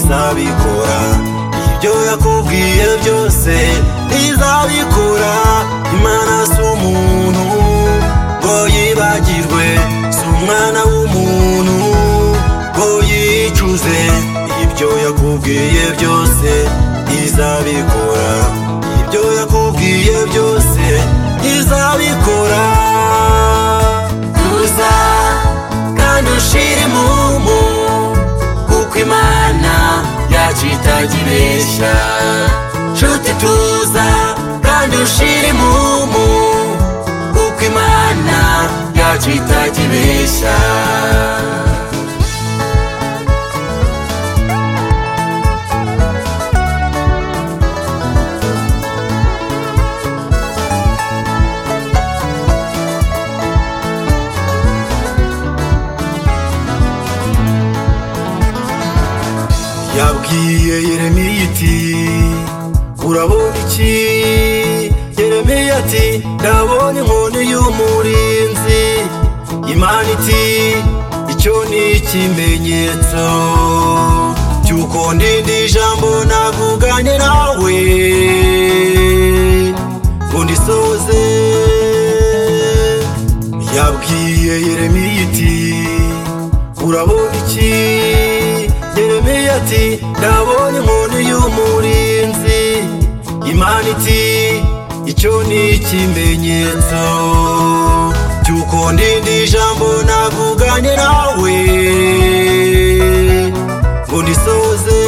ntabikora ibyo yakubwiye byose ntizabikora imana si umuntu ngo yibagirwe si umwana w'umuntu ngo yicuze ibyo yakubwiye byose ntizabikora ibyo yakubwiye byose ntizabikora tuza kandi ushire imumu kuko imana yacu itajya ibeshya nshuti tuza kandi ushire imumu kuko imana yacu itajya ibeshya yabwiye yeremiya iti urabona iki yeremiya ati ndabonye inkoni y'umurinzi imana iti icyo ni ikimenyetso cy'uko ndindi ijambo navuganye nawe ngo ndisoze yabwiye yeremiya iti urabona iki yeremiya ati ndabonye inkoni y'umurinzi imana iti icyo ni ikimenyetso cy'uko ndindi ijambo navuganye nawe ngo ndisoze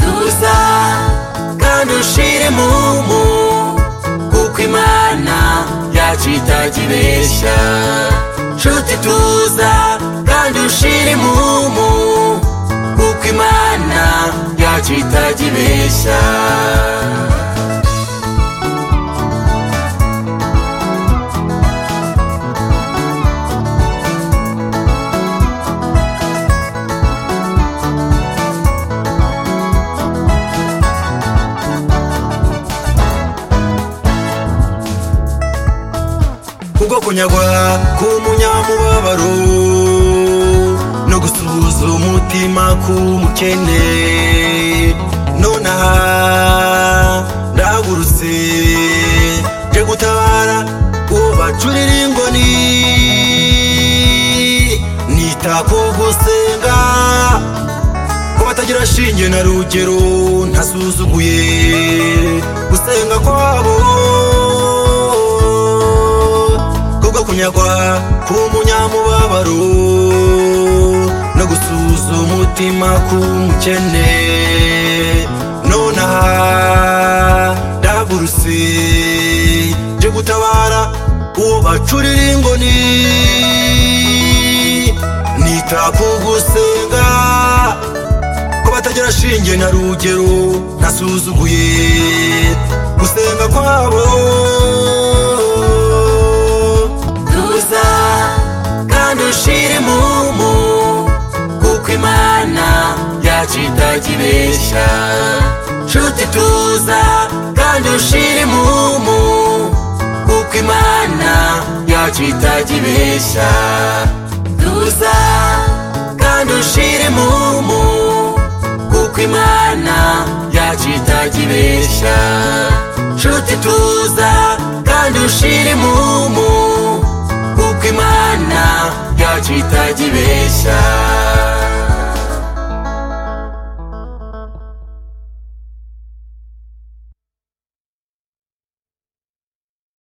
tuza kandi ushire imumu kuko imana yacu itajya ibeshya nshuti tuza kandi ushire imumu kuko imana yacu itajya ibeshya kubwo kunyagwa k'umunyamubabaro no gusuhuza umutima k'umukene nonaha ndahagurutse nje gutabara uwo bacurira ingoni nita ku gusenga ko batagira shinge na rugero ntasuzuguye gusenga kwabo kubwo kunyagwa k'umunyamubabaro no gusuhuza umutima k'umukene nonaha ndahagurutse nje gutabara uwo bacurira ingoni nita ku gusenga ko batagira shinge na rugero ntasuzuguye gusenga kwabo tuza kandi ushire imumu kuko imana yacu itajya ibeshya nshuti tuza kandi ushire imumu kuko imana yacu itajya ibeshya tuza kandi ushire imumu kuko imana yacu itajya ibeshya nshuti tuza kandi ushire imumu kuko imana yacu itajya ibeshya